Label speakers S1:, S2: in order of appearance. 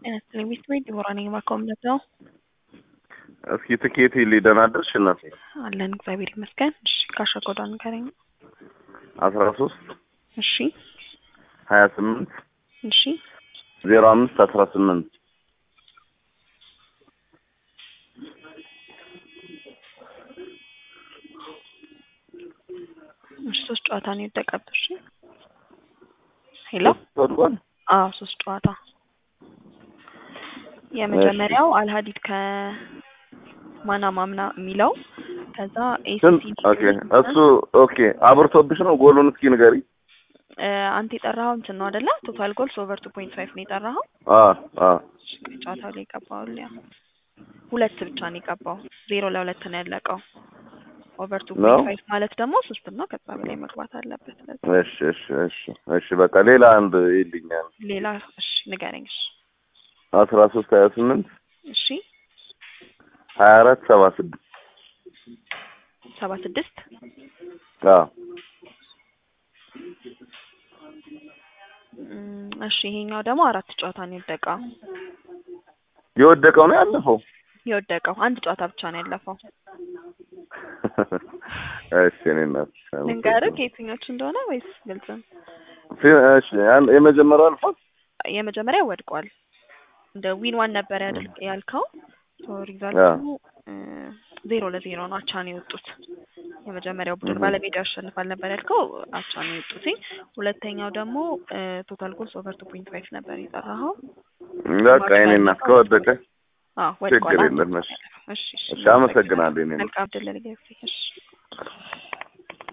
S1: ጤና ይስጥልኝ ቤት ቤት ዲቦራ ነኝ ማኮምነት ነው
S2: እስኪ ትኬት ሊደናደርሽ እናት
S1: አለን እግዚአብሔር ይመስገን እሺ ካሻ ኮዷ ንገረኝ
S2: አስራ ሶስት
S1: እሺ
S2: ሀያ ስምንት
S1: እሺ
S2: ዜሮ አምስት አስራ ስምንት
S1: እሺ ሶስት ጨዋታ ነው የወደቀብህ እሺ ሄሎ
S2: ወድቋል
S1: አዎ ሶስት ጨዋታ የመጀመሪያው አልሀዲድ ከማናማ ምና የሚለው ከዛ
S2: ስንት
S1: ኤሲሲ
S2: ኦኬ እሱ ኦኬ አብርቶብሽ ነው ጎሉን እስኪ ንገሪ
S1: አንተ የጠራኸው እንትን ነው አይደለ ቶታል ጎልስ ኦቨር ቱ ፖይንት ፋይቭ ነው የጠራኸው
S2: አ አ
S1: ጨዋታው ላይ የቀባው ያ ሁለት ብቻ ነው የቀባው ዜሮ ለሁለት ነው ያለቀው ኦቨር ቱ
S2: ነው?
S1: ፖይንት ፋይቭ ማለት ደግሞ ሶስት ነው ከዛ በላይ መግባት አለበት ስለዚህ
S2: እሺ እሺ እሺ እሺ በቃ ሌላ አንድ ይልኛል
S1: ሌላ እሺ ንገረኝ እሺ
S2: አስራ ሶስት ሀያ ስምንት
S1: እሺ
S2: ሀያ አራት ሰባ ስድስት
S1: ሰባ ስድስት
S2: አዎ
S1: እም፣ እሺ ይሄኛው ደግሞ አራት ጨዋታ ነው የወደቀው
S2: የወደቀው ነው ያለፈው
S1: የወደቀው አንድ ጨዋታ ብቻ ነው ያለፈው
S2: እሺ እኔ እናት
S1: ልንገርህ ከየትኞቹ እንደሆነ ወይስ ግልጽ ነው?
S2: እሺ ያን- የመጀመሪያው አልፏል
S1: የመጀመሪያ ወድቋል እንደ ዊን ዋን ነበር ያድል ያልከው ሶ
S2: አዎ።
S1: ሪዛልቱ እ፣ ዜሮ ለዜሮ ነው አቻ ነው የወጡት የመጀመሪያው ቡድን
S2: እህ።
S1: ባለሜዳ ያሸንፋል ነበር ያልከው አቻ ነው የወጡት ሁለተኛው ደግሞ ቶታል ጎልስ ኦቨር ቱ ፖይንት ፋይቭ ነበር የጠራኸው
S2: በቃ የኔ እናት ከወደቀ
S1: አዎ ወድቋል
S2: ችግር
S1: አንድ
S2: የለም
S1: ብቻ
S2: እሺ
S1: ነው ያለፈው። እሺ እሺ
S2: እሺ አመሰግናለሁ የኔ እናት
S1: መልካም ድል ለልጅ እሺ